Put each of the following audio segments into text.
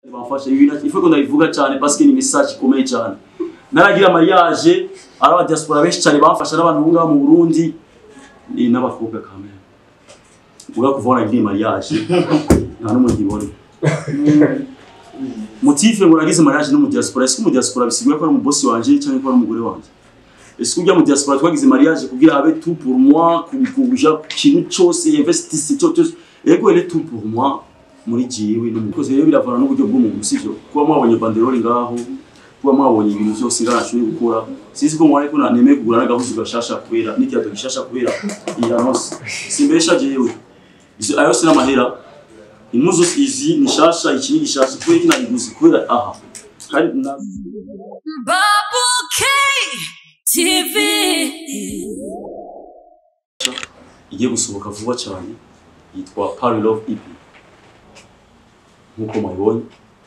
bamfasha ibi bintu ifuko ndabivuga cyane parce que ni message ikomeye cyane naragira mariage ari aba diaspora benshi cyane bamfasha n'abantu bunga mu Burundi ni n'abakobwa kamera uga kuvona ibi mariage nta n'umwe ngibona motive ngo nagize mariage no mu diaspora ese mu diaspora bisigura ko ari mu boss wanje cyangwa ko ari umugore wanje ese kujya mu diaspora twagize mariage kugira abe tout pour moi kuja kintu cyose investisse cyose ego elle est tout pour moi muri jiwe n'umukozi rero biravana n'uburyo bw'umuntu sivyo kuba mwabonye banderole ngaho kuba mwabonye ibintu byose ngarashoboye gukora sinzi ko mwari ko nemeye kugura n'agahuzu gashasha kubera n'ikirato gishasha kubera iyi annonce simbesha jewe izo ayo sina mahera impuzu izi ni shasha iki ni gishasha kubera iki nayiguze kubera aha kandi na Bubble K TV. igiye gusohoka vuba cyane yitwa Party Love EP nkuko mwabibonye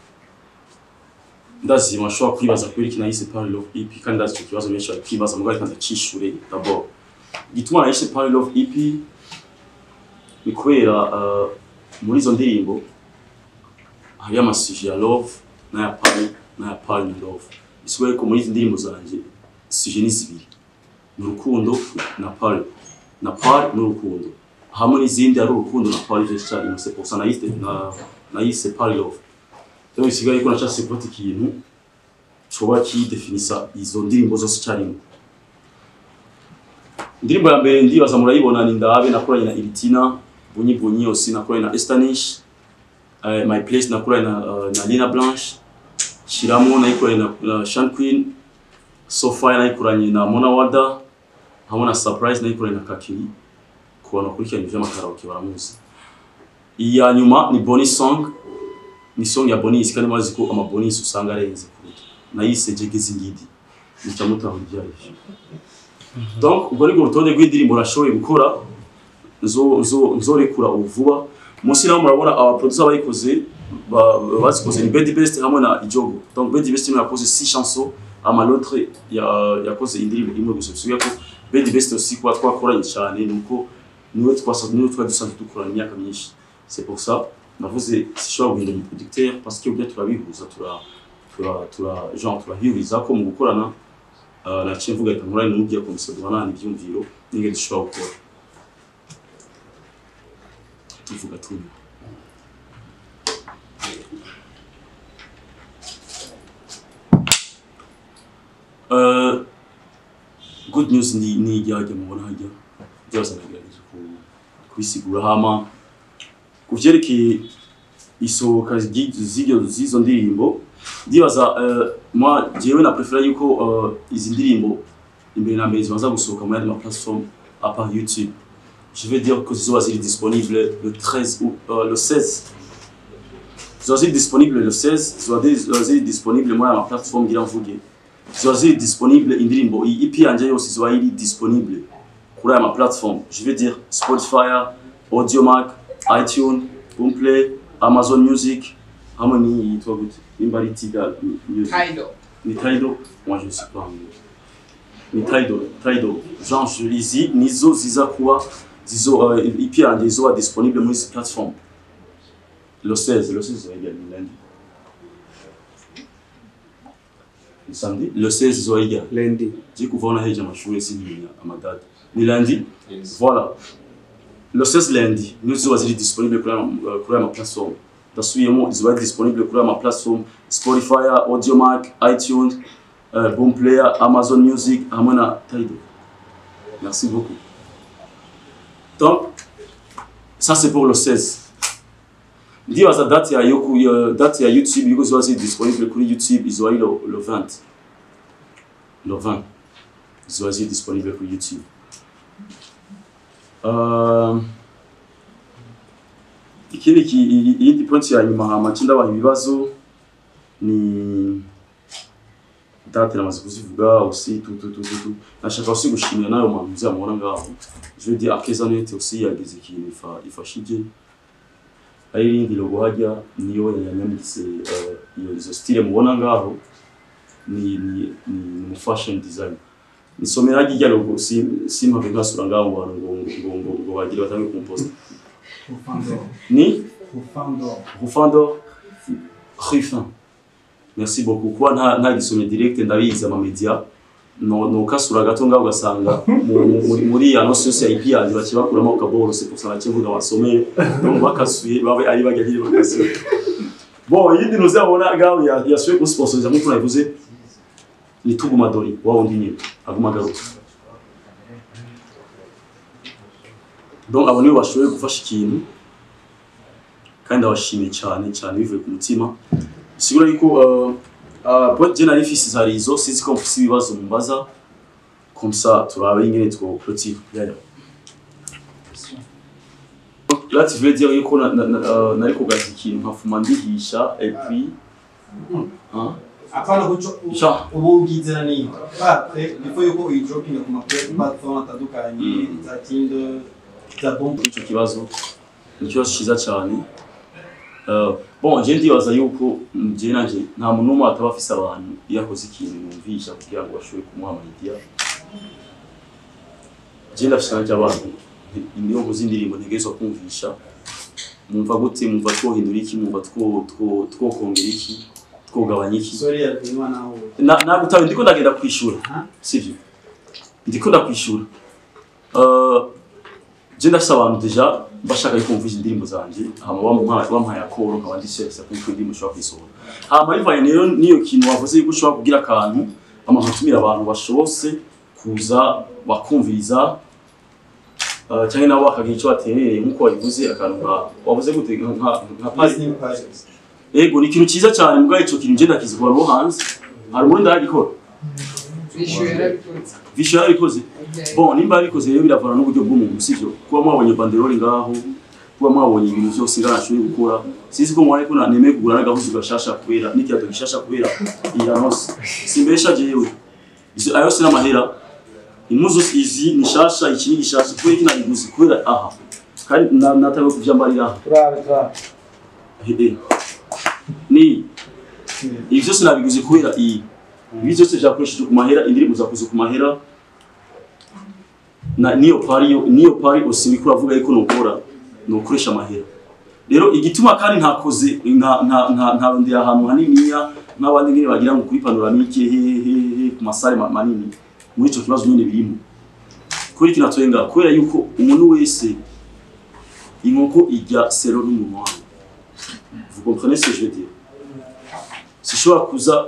ndazi mashobora kwibaza kubera iki nayise Party Love EP kandi ndazi icyo kibazo benshi bari kwibaza mugabo reka ndacishure d'abord igituma nayise Party Love EP ni kubera uh, muri izo ndirimbo hariyo amasuje ya love n'aya party n'aya party na love bisigura ko muri izi ndirimbo zanje suje ni zibiri ni urukundo na party na party n'urukundo hamwe n'izindi ari urukundo na party je cyane mu c'est pour ça nayise na nayise party love rero bisigaye ko nacase gufata ikintu coba kidefinisa izo ndirimbo zose icyarimwe indirimbo ya mbere ndibaza murayibona ni ndabe nakoranye na Iritina Bunyi Bunyi aussi nakoranye na Estanish uh, My Place nakoranye na, uh, na Lina Blanche Shiramo nayikoranye na, na Sean Queen Sofia nayikoranye na Mona Wada hamwe na Surprise nayikoranye na Kakiri ku bantu bakurikirana ivy'amakaraoke baramuzi iya nyuma ni Bonnie Song ni song ya Bonnie kandi mazi ko ama Bonnie usanga arenze kuruta nayise Jegeze Ngidi nica mutahura ivyarivyo donc ubwo nibwo rutonde rw'indirimbo nashoboye gukora nzo nzo nzorekura ubu vuba munsi naho murabona aba producer bayikoze ba- bazikoze ni Bedi Best hamwe na Ijogo donc Bedi Best niwe yakoze 6 chansons ama l'autre ya yakoze indirimbo imwe gusa bisubiye ko Bedi Best aussi kwa twakoranye cyane nuko niwe twasa niwe twari dusanzwe dukorana imyaka myinshi c'est pour ça navuze sishobora guhindura umuproducteur parce que ubwo turabihuza tura tura tura genre turahiriza ko mu gukorana uh, naciye mvuga reka nkorane n'ugiye kumusaba duhanahana ibyumviro n'ingene dushobora gukora tuvuga tuni Uh, good news ni ni ijyajya mubona hajya byose nagerageje ku- kubisigura hama ku vyerekeye isohoka ry'i- z'iryo z'izo ndirimbo ndibaza uh, moi jewe na prefera yuko uh, izi ndirimbo imbere na mbere zibanza gusohoka muri andi ma plateforme à part YouTube je vais dire que zizoba ziri disponible le 13 ou euh, le 16 zizoba ziri disponible le 16 zizoba ziri- zizoba ziri disponible muri aya ma plateforme ngira mvuge ziba ziri disponible indirimbo iyi EP yanje yose ziba iri disponible kuri aya ma plateforme je veux dire Spotify, Audiomack, iTunes, Boomplay, Amazon Music hamwe n'iyi yitwa gute nimba ari Tidal Music Tidal. ni Tidal moi je ne sais pas anglais ni Tidal Tidal genre je izi nizo ziza kuba zizo uh, EP yanje izoba disponible muri izi plateforme le 16 le 16 izoba ijya lundi ni samedi le 16 izoba ijya Lundi. j'ai kuva naheje amashuri sinimenya amadata ni lundi voilà le 16 lundi nizo zizoba ziri disponible kuri aya ma- kuri aya ma plateforme ndasubiyemo zizoba ziri disponible kuri aya ma plateforme spotify audiomack itunes uh, boomplayer amazon music hamwe na tidal merci beaucoup donc ça c'est pour le 16 ndibaza date ya yoku ya date ya youtube yuko ziba ziri disponible kuri youtube izoba ari le, le 20 le 20 ziba ziri disponible kuri youtube uh, ikindi ki- i- iyindi point ya nyuma hama nce ndabaha ibibazo ni date namaze kuzivuga aussi tout tout tout tout tout nashaka aussi gushimira nayo muntu muzamubona ngaho je veux dire akeza net aussi yagize ikintu ifa ifashije ari irindi logo hajya niyo yanyambitse eh, iyo izo style mubona ngaho ni ni ni mu fashion design nisomera hajya ijya logo si simpave nkasura ngaho ngo ngo ngo ngo ngo bagire batange compost Rufando. ni Rufando. Rufando Ruffin merci beaucoup kuba nta nta gisomye direct ndabizi ama media no no kasura gato ngaho ugasanga mu- mu- muri muri ya nosi yose ya IP yanjye bakibakuramo ukaboro c'est pour ça bakivuga basomeye donc bakasuye babe ari bajya hiri bakasuye bon yindi nuzabona ngaho ya yasuye ku sponsoriza nk'uko nabivuze ni tuguma dori wa wundi nyine aguma garuka donc abo nibo bashoboye gufasha ikintu kandi ndabashimiye cyane cyane bivuye ku mutima sigura yuko uh, uh, point je nari mfise zari izo sinzi ko mfise ibibazo mumbaza comme ça turabe ingene two clôture yaya là tu veux dire yuko na- na- na- uh, nari kugaza ikintu nkafuma ndihisha et puis hein Hapana kucho Sha. ubu ubwizera niyo. Bate before yuko uyidropinga ku ma platform atandukanye za Tinder za Bomb ico kibazo ni ikibazo cyiza cyane Uh, bon je ndibaza yuko je nanje nta muntu n'umwe ataba afise abantu iyo akoze ikintu yumvisha kugira ngo bashobore kumuha amayidea je ndafise nanje abantu niyo nkoze indirimbo ntegerezwa kumvisha mwumva gute mwumva twohindura iki mwumva two- two- twokongera iki twogabanya iki sorry ya Benoit naho. na nagutawe ndiko ndagenda kwishura Aha. sivyo ndiko ndakwishura uh, je ndafise abantu deja bashaka yuko mvuza indirimbo zanje hama bamuha- bampaye akoro nkaba ndisesa ko iko indirimbo ushobora kuyisohora hama bivanye rero niyo kintu wavuze yuko ushobora kugira akantu hama nkatumira abantu bashobose kuza bakumviriza uh, cyangwa nabo bakagira icyo baterereye nk'uko wabivuze akantu nka wavuze gute nka nka nka Listening projects. Ego ni ikintu cyiza cyane mbwa ico kintu ngenda kizikora no hanze hari umurundi aragikora Vishu yarabikoze. visho yarabikoze bon nimba yarabikoze rero biravana n'uburyo bw'umuntu sivyo kuba mwabonye banderole ngaho kuba mwabonye ibintu byose ngana ashoboye gukora sinzi ko mwari ko nemeye kugura n'agahuzu gashasha kubera n'ikirato gishasha kubera iyi annonce simbesha jewe Izo- ayo sina amahera impuzu izi ni shasha iki ni gishasha kubera iki nabiguze kubera aha kandi na- natawe kuvyambarira aha Turabe turabe. Hehe. ni ibi byose nabiguze kubera iyi ibi byose byakoresheje ku mahera indirimbo zakoze ku mahera na niyo pari yo niyo pari usibi kuravuga yuko nukora nukoresha amahera rero igituma kandi ntakoze nta nta nta nta ndi ahantu haniniya nk'abandi nyine bagira ngo kuri panoramike hehehe ku masare ma- manini muri ico kibazo nyine birimo kuri kino twenga kubera yuko umuntu wese inkoko irya sero n'umunwa wayo Vous comprenez ce que je veux dire Sishobora kuza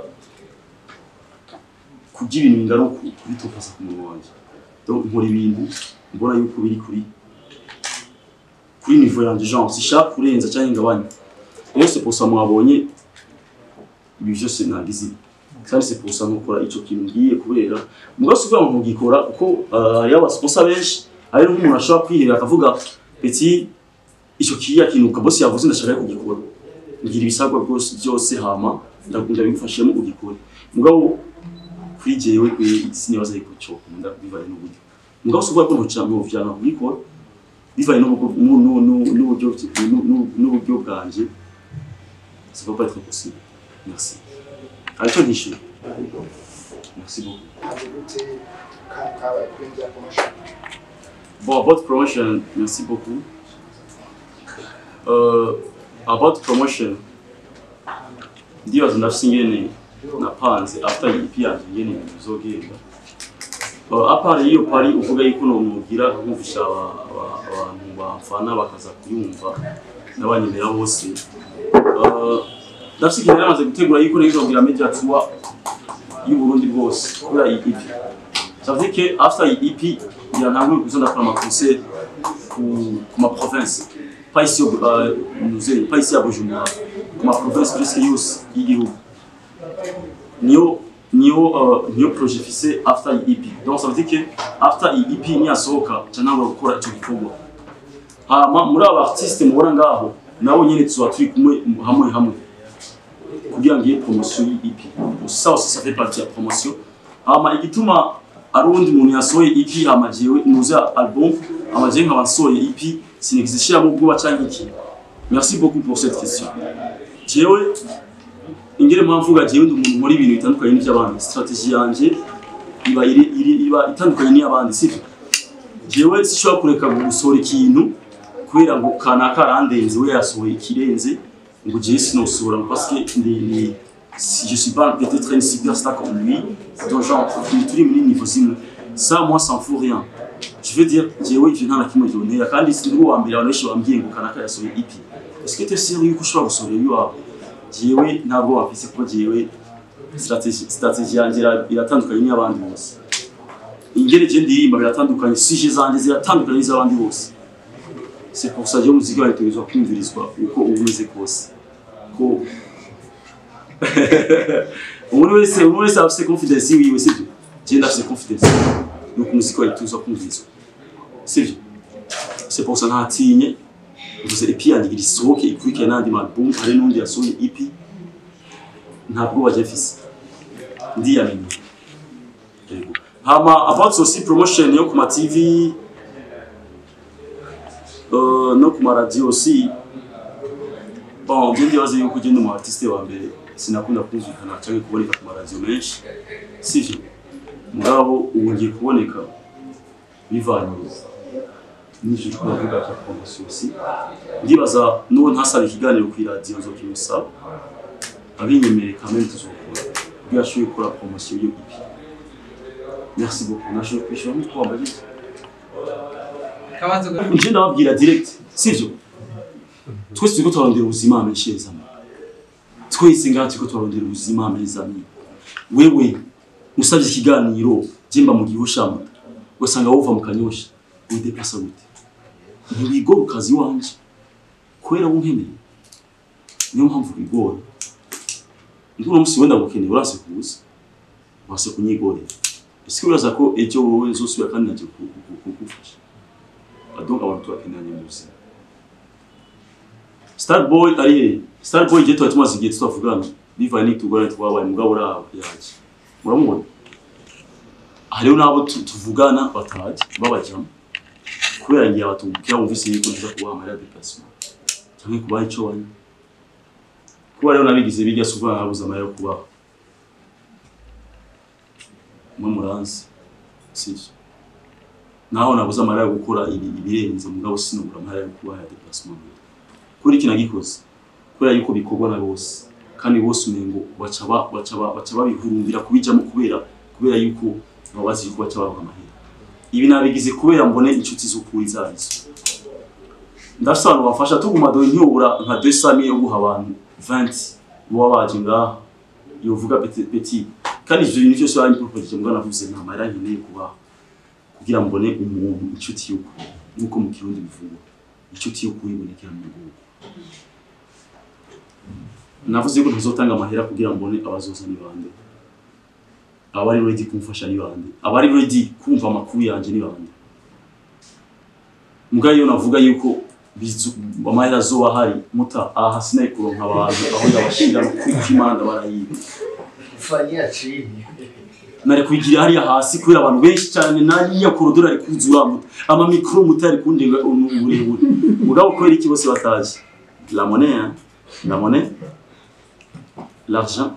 kugira ibintu bingana uku kubitopasa ku munwa wanjye donc nkora ibintu mbona yuko biri kuri kuri niveau yanjye genre sishaka kurenza cyangwa ingabanya rero c'est pour ça mwabonye ibi byose nagize kandi c'est pour ça nkokora ico kintu ngiye kubera mugabo si ukuvuga ngo ntugikora kuko uh, hariho abasponsa benshi hari n'umuntu ashobora kwihera akavuga petit icyo kiriya kintu kabosi yavuze ndashaka kugikora ngira ibisabwa rwose byose hama ndakunda bigufashemo ugikore mugabo kuri jewe kwe sinibaza yuko cyo nkunda bivanye n'uburyo mugabo si ukuvuga ko ntoca ntovyanka kubikora bivanye n'uburyo nu- nu- nu- n'uburyo nu- nu- n'uburyo bwanje ça va pas être possible merci aricyo ntishyura merci beaucoup Abigute kabaye kwinjira ku mashuri. Bon, about promotion, merci beaucoup. Uh, about promotion, ndibaza ndafise ingene napanze after iyi EP yanjye ingene ibintu bizogenda. Uh, apart iyo pari uvuga yuko nomubwira nkumvisha aba- aba- abantu bamfana bakaza kuyumva n'abanyemera bose. Uh, ndafise ikintu namaze gutegura yuko nizobwira media tour y'Uburundi bwose kubera iyi EP. Ça veut dire que after iyi EP, il y en a eu besoin d'apprendre ma concert pour, pour ma province. Pas ici, au, euh, nous est- pas ici à Bujumbura. Pour ma province presque yose y'igihugu. Niyo niyo uh, niyo projet fise after iyi EP. Donc ça veut dire que after iyi EP niyasohoka canangura gukora ico gikorwa. Hama muri aba artiste mubona ngaho nabo nyene tuzoba turi kumwe hamwe hamwe kugira ngo iyi promotion y'iyi EP. Ça aussi ça fait partie ya promotion. Hama igituma ari uwundi muntu yasohoye EP hama jewe nuze album hama jewe nkaba nsohoye EP sinigeze shiramo ubwoba canke iki merci beaucoup pour cette question jewe ingere mpamvu mvuga jewe ndi umuntu nkora ibintu bitandukanye n'ivy'abandi strategie yanje iba iri, iri, iba itandukanye n'iy'abandi sivyo jewe sishobora kureka gusohora ikintu kubera ngo kanaka arandenze we yasohoye ikirenze ngo jewe sinosubira parce que ndi ndi si je suis pas peut-être une superstar comme lui donc genre turi muri niveau zimwe ça moi ça en fout rien je veux dire jewe ivyo nta na kimwe byonera kandi si ndi uwa mbere abantu benshi bambwiye ngo kanaka yasohoye EP est-ce que tu es sûr yuko ushobora gusohora iwawe jewe ntabwo wafise kuko jewe strategie strategie yanjye ira- iratandukanye n'iy'abandi bose ingene je ndirimba biratandukanye sije zanjye ziratandukanye n'iz'abandi bose c'est pour ça que umuziki wawe utegerezwa kumvirizwa uko uba umeze kose ko umuntu wese umuntu wese afise confidence yiwe sivyo je ndafise confidence nuko umuziki wawe utegerezwa kumvirizwa sivyo c'est pour ça ntatinye mvuze EP yanjye igira isohoke ikurikire n'andi ma album hari n'undi yasohoye EP ntabwo bajya mfise ndiyamenya yego hama about aussi promotion yo ku ma TV uh, no ku ma radio aussi bon je ndibaza yuko ugenda umu artiste wa mbere sinakunda kumvikana cyangwa kuboneka ku ma radio menshi sivyo mugabo ubu ngiye kuboneka bivanye n'icyo twavuga cya promotion aussi ndibaza n'uwo ntasaba ikiganiro ku radio nzokimusaba abinyemereye quand même tuzokora kugira ashobore gukora promotion yo ipi merci beaucoup nashoboye kwishyura nk'uko wambaye kabanza nje ndababwira direct sivyo twese turiko turarondera ubuzima ameshereza twese ngaha turiko turarondera ubuzima amezami wewe usabye ikiganiro jemba mu gihushama ugasanga wova mu kanyosha wideplasa gute ntiwigora ukazi wanje kubera wunkeneye niyo mpamvu wigora ndura musi wenda gukeneye urase kuza wase kunyigorera ese uraza ko ejo wowe uzosubira kandi naje kugufasha donc abantu turakenanye mu buzima starboy ari he starboy je tuba tumaze igihe tutavugana bivanye n'itugorane twabaye mugabo uraho yaje muramubona hariho n'abo tu- tuvugana bataje babajamo kubera ngiye abatubwira bumvise yuko nza kubaha amarira déplacement cyangwa kubaha ico wanywa kuba rero nabigize bijya suva nabuze amarira yo kubaha mwe muranzi sivyo naho nabuze amarira yo gukora ibi- ibirenze mugabo sinubura amarira yo kubaha ya déplacement kuri iki nagikoze kubera yuko bikorwa na bose kandi bose umengo baca ba- baca ba- baca babihurumbira kubijamo kubera kubera yuko baba bazi yuko baca baronka amahera ibi nabigize kubera mbone inshuti z'ukuri zarizo ndafise abantu bafasha tuguma dore ntiyobura nka 200 yo guha abantu 20 boba baje ngaha yovuga petit petit kandi ivyo bintu byose bari proposite mbwa navuze nta mahera nkeneye kubaha kugira mbone umuntu inshuti y'ukuri nk'uko mu kirundi bivugwa inshuti y'ukuri ibonekera mu gihugu navuze ko ntazotanga amahera kugira mbone abazoza ni bande abari ready kumfasha ni bande abari ready kumva amakuru yanje ni bande muga iyo navuga yuko bizu amahera azoba hari muta aha sinaye kuronka abantu aho ndabashira no kwikimana barayiba Fanyia chini. nari kubigira hariya hasi kubera abantu benshi cyane nariya korodoro ari kuzura muta ama mikro muta ari kundenga uburebure mugabo kubera iki bose bataje la monnaie hein? la monnaie l'argent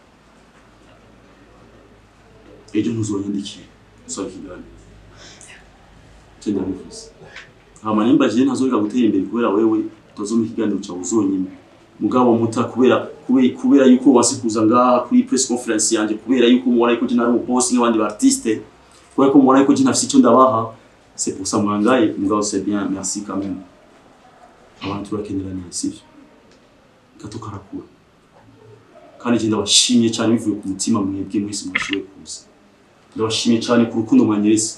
ejo ntuzonyandikira usaba ikiganiro cyo ndabivuze hama nimba je ntazoreka gutera imbere kubera wewe utazoma ikiganiro cyawe uzonyine mugabo muta kubera kubera, kubera yuko wasi kuza ngaha kuri press conference yanje kubera yuko mubona yuko je nari umuboss nk'abandi ba artiste kubera ko mubona yuko je ntafise icyo ndabaha c'est pour ça mwangaye mugabo c'est bien merci quand même abantu turakeneraniye sivyo gato karakura kandi je ndabashimye cyane bivuye ku mutima mwebwe mwese mwashoboye kuza ndabashimye cyane ku rukundo mwanyeretse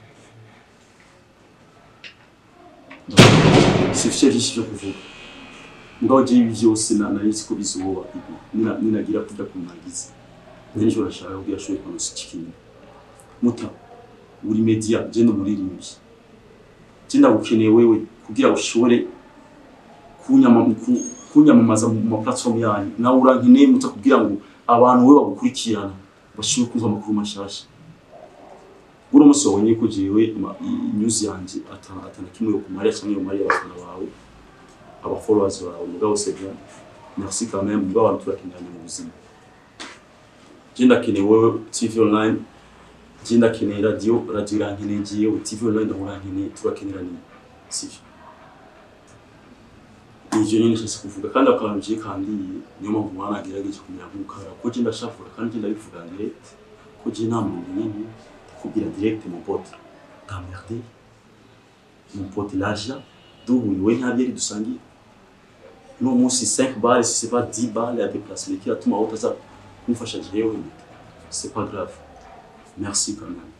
sifite byinshi byo kuvuga mugabo je ibi byose na nari ko bizoba ibi nina ninagira kuja kunagiza nari cyo rashaka kugira shoye kono sikini muta uri media je no muririmbi je ndagukeneye wewe kugira ushobore kunyama ku- kunyamamaza mu ma platform yanyu nawe urankeneye muta kugira ngo abantu we bagukurikirana bashobore kumva amakuru mashasha buri munsi wabonye ko jewe ama- i- news yanje atana atana kimwe yo kumariya cyangwa yo mariya abafana bawe aba followers bawe mugabo c'est bien merci quand même mugabo abantu turakeneranye mu buzima je ndakeneye wewe TV online je ndakeneye radio radio irankeneye jewe TV online ndamurankeneye turakeneranye sivyo ivyo nyene nshaka kuvuga kandi akantu je kandiye niyo mpamvu mwana agerageje kumera nk'umukara ko je ndashafura kandi je ndabivuga direct ko je nta muntu nyene kubwira direct mon pote t'emmerdé mon pote l'argent duhuye we nta byari dusangiye no munsi 5 balles si c'est pas 10 balles ya déplacement qui atuma wowe utaza kumfasha jewe c'est pas grave merci quand même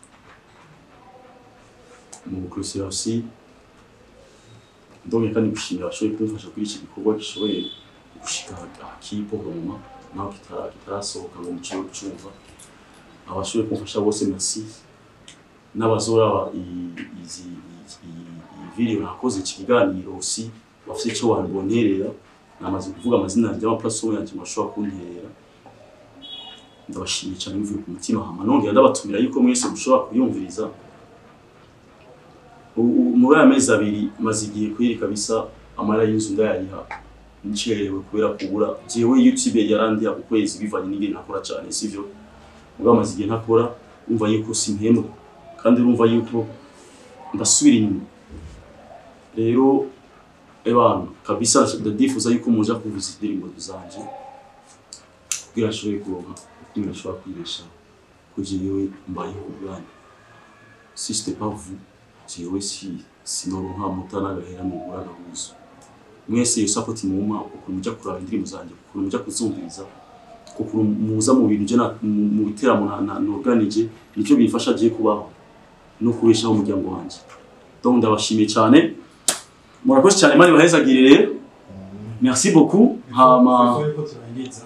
mu bukurikira aussi donc kandi gushimira abashoboye kumfasha kuri iki gikorwa gishoboye gushika akipo roma naho kitara kitarasohoka ngo muciye kucumva abashoboye kumfasha bose merci n'abazora i- izi i- i- iyi video nakoze iki kiganiro aussi bafite icyo banbonerera namaze kuvuga amazina yanjye y'amaplateforme yanjye bashobora kunterera ndabashimiye cyane bivuye ku mutima hama nongera ndabatumira yuko mwese mushobora kuyumviriza U- u- muri aya mezi abiri maze igihe kweri kabisa amara y'inzu ndayariha ncerewe kubera kubura jewe youtube yarandiha ku kwezi bivanye n'ingene nakora cyane sivyo ubwo amaze igihe ntakora umva yuko simpembwa kandi urumva yuko ndasubira inyuma rero ebana kabisa ndadifuza yuko muja kuvuza indirimbo zanje kugira nshobore kuronka kugira nshobora kwibesha ko jewe mbayeho ubwanyu si c'était pas vous jewe si sinoronka muta n'agahera mugura agahuzo mwese iyo support mumpa ukuntu muja kuraba indirimbo zanje ukuntu muja kuzumviriza ukuntu muza mu bintu je na- mu mu biteramo na- na- norganije nicyo bifasha je kubaho no kubeshaho umuryango wanje donc ndabashimiye cyane murakoze cyane mani bahezagirire merci beaucoup hama Before yuko turangiza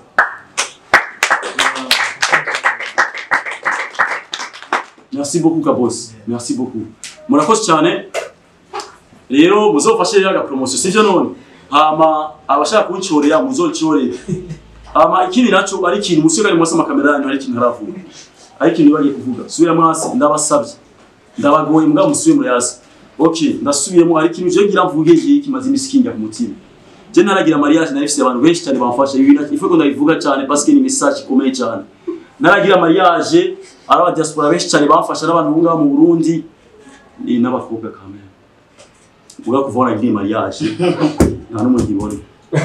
Merci beaucoup Kabos. Merci beaucoup. Murakoze cyane. Rero muzofashe rero aga promotion sivyo none. Hama abashaka kunchorera muzonchorera. Hama ikindi naco ari ikintu musiga ari mwasa makamera yanyu ari ikintu haravuga. Ari ikintu bagiye kuvuga. Subira mwasi ndabasabye. Ndabagoye mbwa musubiye muri hasi. Okay, ndasubiyemo ari ikintu je ngira mvuge iki kimaze imisikinga ku mutima. Je naragira mariage narifise abantu benshi cyane bamfasha ibi ifu ko ndabivuga cyane parce que ni message ikomeye cyane. Naragira mariage ari aba diaspora benshi cyane bamfasha n'abantu bo ngaho mu Burundi ni n'abakobwa kamera. Uga kuvona ibi mariage nta n'umwe ngibona.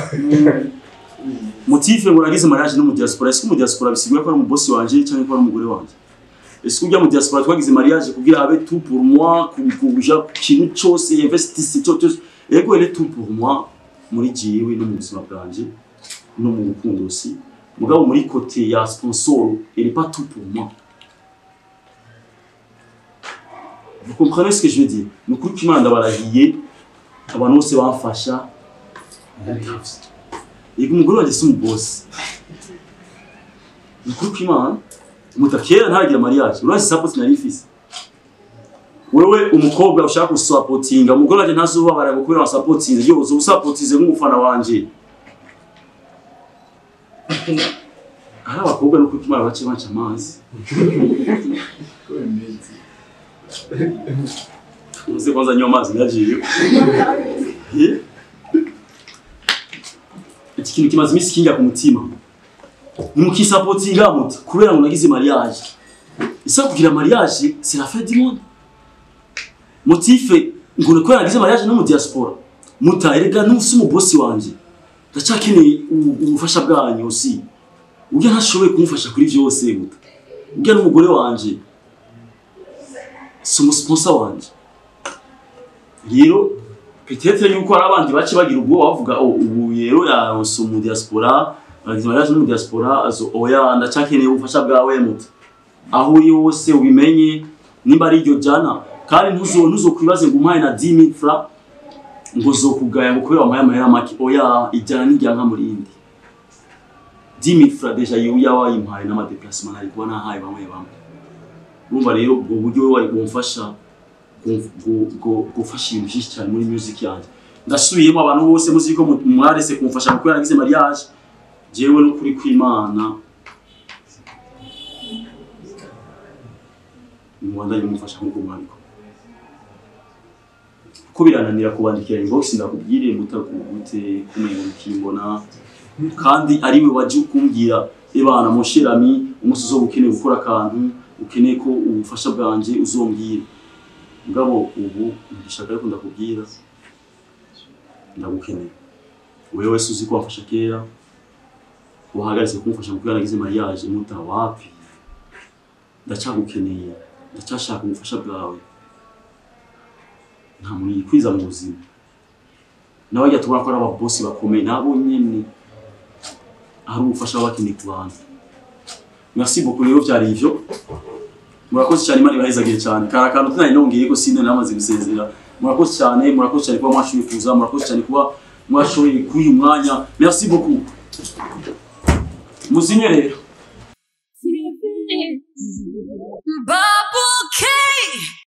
Motive ngo nagize mariage no mu diaspora, est-ce que mu diaspora bisigura ko ari umubosi wanje cyangwa ko ari umugore wanje? Est-ce que ujya mu diaspora twagize mariage kugira abe tout pour moi, kuja ku kintu cyose investisse cyo cyose. Ego elle est tout pour moi muri jewe no mu buzima bwanje no mu rukundo aussi. Mugabo muri côté ya sponsor, elle est pas tout pour moi. Vous comprenez ce que je veux dire? Ni ukuri ko Imana ndabarahiye abantu bose bamfasha yego umugore wanjye si umubosi ni ukuri ko Imana mutakera ntaragira mariage urazi support nari mfise wewe umukobwa ushaka gusapotinga umugore wanjye ntazubabara ngo kubera wasapotinze yo uzo usapotinze nk'umufana wanje hari abakobwa no kuri Imana bace banca amazi Uze kwanza nywa amazi nagiye. Eh? Iki kintu kimaze imisi kinga ku mutima. Mukisapotinga muti kubera ngo nagize mariage. Isa kugira mariage c'est la fête du monde. Motife ngo kubera nagize mariage no mu diaspora. Muta erega n'usi mu boss wanje. Ndacakeneye ubu- ubufasha bwanyu aussi. Ubwo ntashoboye kumufasha kuri byose muta. Ubwo n'umugore wanje si umusponsor wanje rero peut-être yuko hari abandi bace bagira ubwo bavuga oh ubu rero yaronse mu diaspora bagize mariage no mu diaspora azo oya ndacakeneye ubufasha bwawe muto aho uri hose ubimenye nimba ari iryo jana kandi ntuzo ntuzokwibaze ngo umpaye na 10000 francs ngo zokugaya ngo kubera wampaye amahera make oya ijana n'ijya nka muri indi 10000 francs deja yo yawayimpaye n'amadeplacement nari kuba nahaye bamwe bamwe urumva rero ubwo buryo we wari bumfasha gu- gu- gu- gufasha ibintu byinshi cyane muri music yanjye ndasubiyemo abantu bose muzi ko mu- mwarese kumfasha kuko yaragize mariage jewe n'ukuri kw'imana nimubandanye mumfasha nk'uko mwabiko kuko birananira kubandikira inbox ndakubwire mutakugute kumenga mukimbona kandi ari we waje kumbwira ebana mushirami umunsi uzoba ukeneye gukora akantu ukeneye ko ubufasha bwanje uzombwira mugabo ubu ndishaka ariko ndakubwira ndagukeneye wewe wese uzi ko wamfasha kera wahagaritse kumfasha mu nagize mariage muta wapi ndacyagukeneye ndacyashaka ubufasha bwawe nta muntu yikwiza mu buzima nawe ajya tubona ko ari ababosi bakomeye nabo nyene hari ubufasha baba bakeneye ku bantu merci beaucoup rero byari ivyo murakoze cyane imana ibahezagire cyane kari akantu tunari nongeye ko sinde namaze gusezera murakoze cyane murakoze cyane kuba mwashoboye kuza murakoze cyane kuba mwashoboye kuha uyu mwanya merci beaucoup muzinye rero Bye.